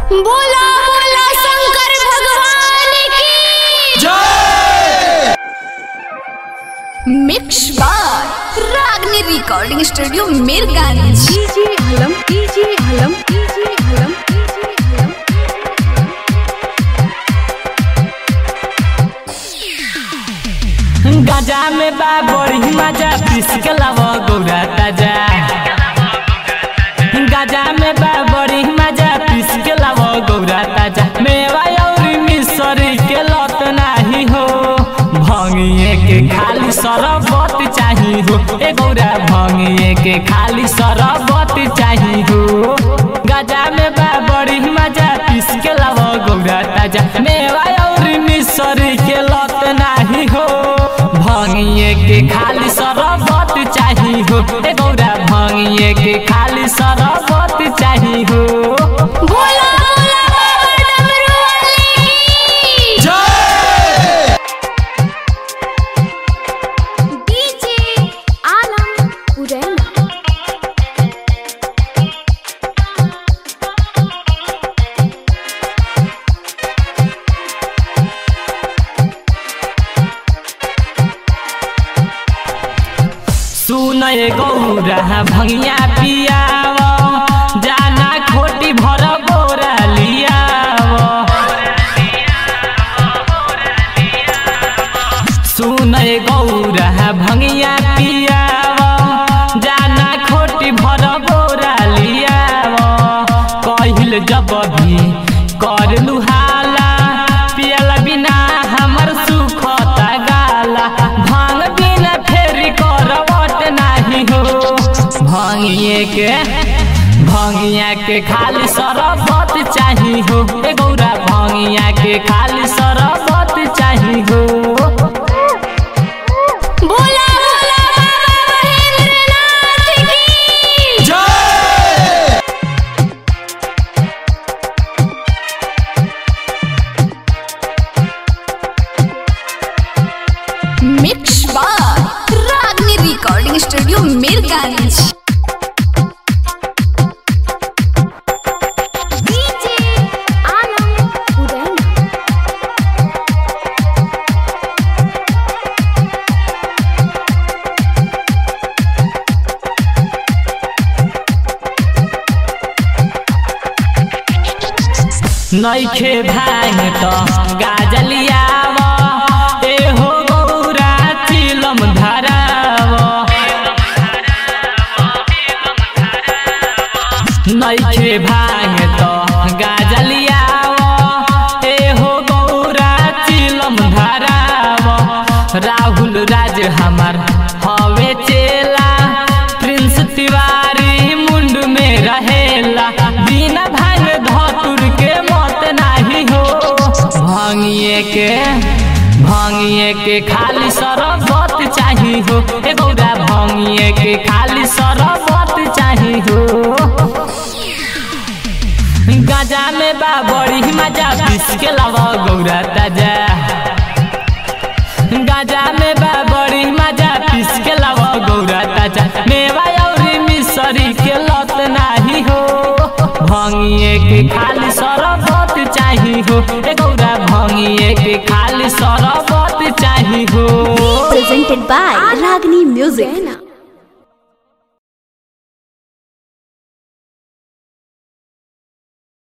बोला बोला शंकर भगवान की मिक्स बार Ragini recording studio Mirganj DJ हलम डीजे हलम डीजे हलम डीजे हलम गजा में बा बड़ी मजा पीस के लावा गौरा ताजा गजा में बा बड़ी मजा पीस के लावा गौरा ताजा मेवा और मिसरी के लत नाही हो भंगिए के खाली सरबत चाही हो ए गौरा भंगिए के खाली सरबत चाही हो गजा में बा बड़ी मजा पीस के लावा गौरा ताजा मेवा और मिसरी के लत नाही हो भंगिए के खाली सरबत चाही हो ए गौरा भंगिए के खाली सरबत चाही हो बोला बोला बाबा डमरू वाले की डीजे आलम उरैना सुनय गौरा भंगिया पियाव जाना खोटी भर बोरा लियाव सुनय गौरा भंगिया पियाव जाना खोटी भर बोरा लियाव कहिल जब भी कर लुहाला पियल बिना हमर सुखता गाला भांग बिना फेरी करवट नाही हो भांगिए के भांगिया के खाली सरबत चाही हो ए गौरा भांगिया के खाली सरबत चाही हो बोला बोला बाबा महेंद्रनाथ की मिक्स बार Ragini recording studio Mirganj DJ Alam उरैना नैखे भांग त गाजलियाव एहो गौरा चिलम धराव नैखे भांग त गाजलियाव एहो गौरा चिलम धराव राहुल राज हमार हवे चेला प्रिंस तिवारी मुंड में रहेला बिना भांग धतुर के मत नाही हो भांगिए के भांगिए के खाली सरबत चाही हो ए गौरा भांगिए के खाली सरबत चाही हो गाजा में बा बड़ी मजा पीस के लावा गौरा ताजा गाजा में बा बड़ी मजा पीस के लावा गौरा ताजा मेवा और मिसरी के लत नाही हो भंगिए के खाली सरबत चाही हो ए गौरा भंगिए के खाली सरबत चाही हो presented by Ragni Music.